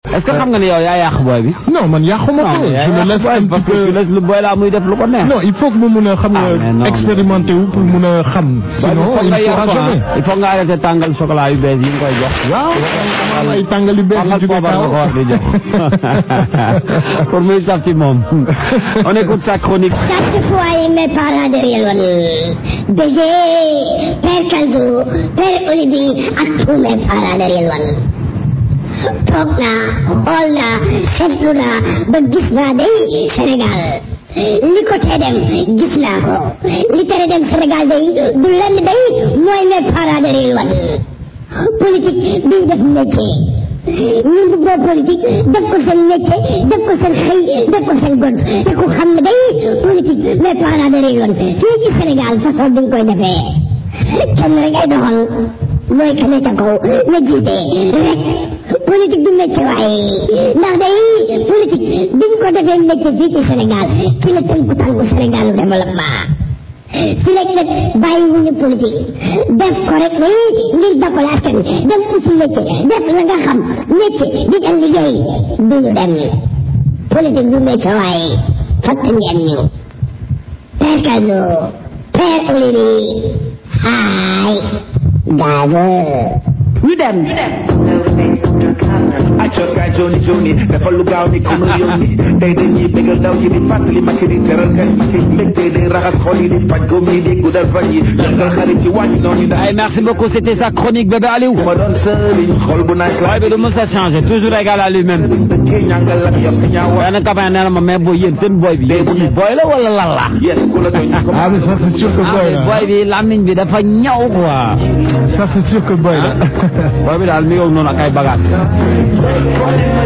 est-ce que xam nga ne yow yaa yàq booy bi. non man yàquma ko je le laisse un petit peu tu laisses le boy là muy def lu ko neex. non il faut que mu mun a xam Ah, mais non, nga expérimenter wu pour mun a xam sinon il faut il nga sera yàq jamais il faut nga arrêter tàngal chocolat yu bees yi nga koy jox. waaw ay tàngal yu bees yu tàngal jóge poobar nga ko war di jox pour muy saf ci moom. on écoute sa chronique. Chaque fois, il me parle de Rielwan. BG, Père Kalzo, Père Olivier, ak tous mes parents de Rielwan. toog naa xool naa seetlu naa ba gis naa day Sénégal li ko tee dem gis naa ko li tere dem Sénégal day du lenn day mooy mes parents de Rielwan. politique bii def métier ñun du boo politique def ko seen métier def ko seen xëy def ko seen gont te ku xam ne day politique mais parents de réew fii ci Sénégal façon bi nga koy defee kenn rek ay doxal mooy ka ne ca kaw na jiite rek politique du métier waaye ndax day politique bi ñu ko defee métier fii ci Sénégal ci la tënku tànku Sénégal lu développement fi lekk nag bàyyi wuñu politique def ko rek nii ngir jàppale askan wi dem usu métier def la nga xam métier di dal liggéey duñu dem politique du métier waaye fatt ngeen ñu Père Kalzo Père Olivier haay daago ñu dem. accoot gaa joni joni dafa lu gaaw ni comme yónni tey dañuy bégal ndaw yi di fàttali makki di teral kan yi mbégte day raxas xol yi di faj góom yi di guddal fan yi yàggal xarit yi wàññi noonu daal Allez, merci beaucoup c'était sa chronique bébé Aliou. ma doon sëriñ xol bu naaj boy bi du mës a changer toujours égal à lui-même. dëkkee ñàngal ak yokk ñaawa benn copain nee na ma mais booy yéen seen boy bi yéen kii boy la wala lan la. yes ku la tooñ ko ah mais ça c'est sûr que ah boy mais la boy bi lamiñ bi dafa ñaw quoi. ça c'est sûr que boy la boy bi daal mi ngi woon noonu ak ay bagages.